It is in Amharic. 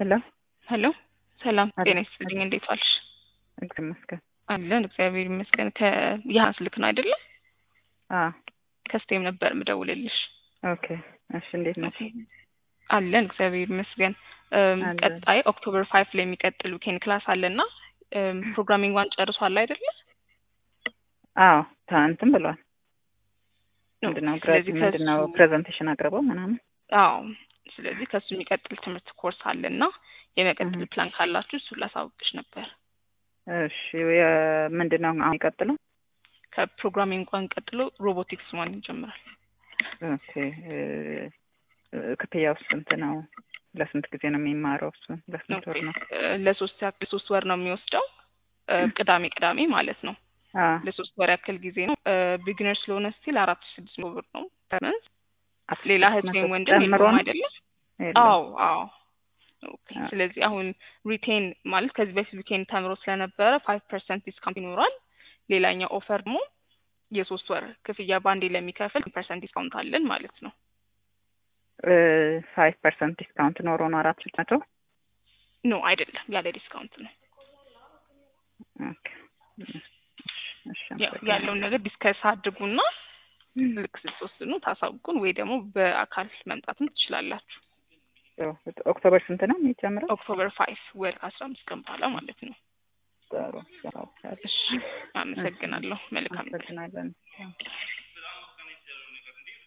ሄሎ ሄሎ ሰላም አሎ። ጤና ይስጥልኝ። እንዴት ዋልሽ? እግዚአብሔር ይመስገን። አለን እግዚአብሔር ይመስገን። ከያህን ስልክ ነው አይደለ? አ ከስቴም ነበር ምደውልልሽ። ኦኬ እሺ፣ እንዴት ነው? አለን እግዚአብሔር ይመስገን። እም፣ አለን። ቀጣይ ኦክቶበር ፋይቭ ላይ የሚቀጥል ዊኬንድ ክላስ አለና ፕሮግራሚንግ ዋን ጨርሷል አይደለ? አዎ እንትን ብሏል። ምንድነው ግራጅ ስለዚህ ምንድነው ከሱ- ፕሬዘንቴሽን አቅርበው ምናምን አዎ ስለዚህ ከሱ የሚቀጥል ትምህርት ኮርስ አለና የመቀጥል እህ። ፕላን ካላችሁ እሱን ላሳውቅሽ ነበር። እሺ የ- ምንድነው አሁን ይቀጥለው? ከፕሮግራሚንግ ዋን ቀጥሎ ሮቦቲክስ ዋን ይጀምራል። ኦኬ እ፣ እ፣ ክፍያው ስንት ነው? ለስንት ጊዜ ነው የሚማረው? እሱ ለስንት ወር ነው? እ፣ ለሶስት ያክል ሶስት ወር ነው የሚወስደው እ፣ ቅዳሜ ቅዳሜ ማለት ነው። አ ለሶስት ወር ያክል ጊዜ ነው። ቢግነር ስለሆነ ስቲል አራት ሺህ ስድስት መቶ ብር ነው ፐርመንት። ሌላ እህት ወይም ወንድም ጨምሮ የለውም ነው? አይደለም? የለም። አዎ አዎ። ኦኬ አ- ስለዚህ አሁን ሪቴን ማለት ከዚህ በፊት ዊኬንድ ተምሮ ስለነበረ ፋይቭ ፐርሰንት ዲስካውንት ይኖራል። ሌላኛው ኦፈር ደግሞ የሶስት ወር ክፍያ ባንዴ ለሚከፍል ፐርሰንት ዲስካውንት አለን ማለት ነው። ፋይቭ ፐርሰንት ዲስካውንት ኖሮ ነው አራት ሺህ መቶ ኖ አይደለም፣ ያለ ዲስካውንት ነው። ኦኬ እሺ ያው ያለውን ነገር ዲስከስ አድርጉና ልክ ስትወስኑ ታሳውቁን፣ ወይ ደግሞ በአካል መምጣትም ትችላላችሁ። ኦክቶበር ስንት ነው የሚጀምረው? ኦክቶበር ፋይቭ ወር ከአስራ አምስት ቀን በኋላ ማለት ነው። ጥሩ። እሺ አመሰግናለሁ። መልካም ቀን። አመሰግናለን።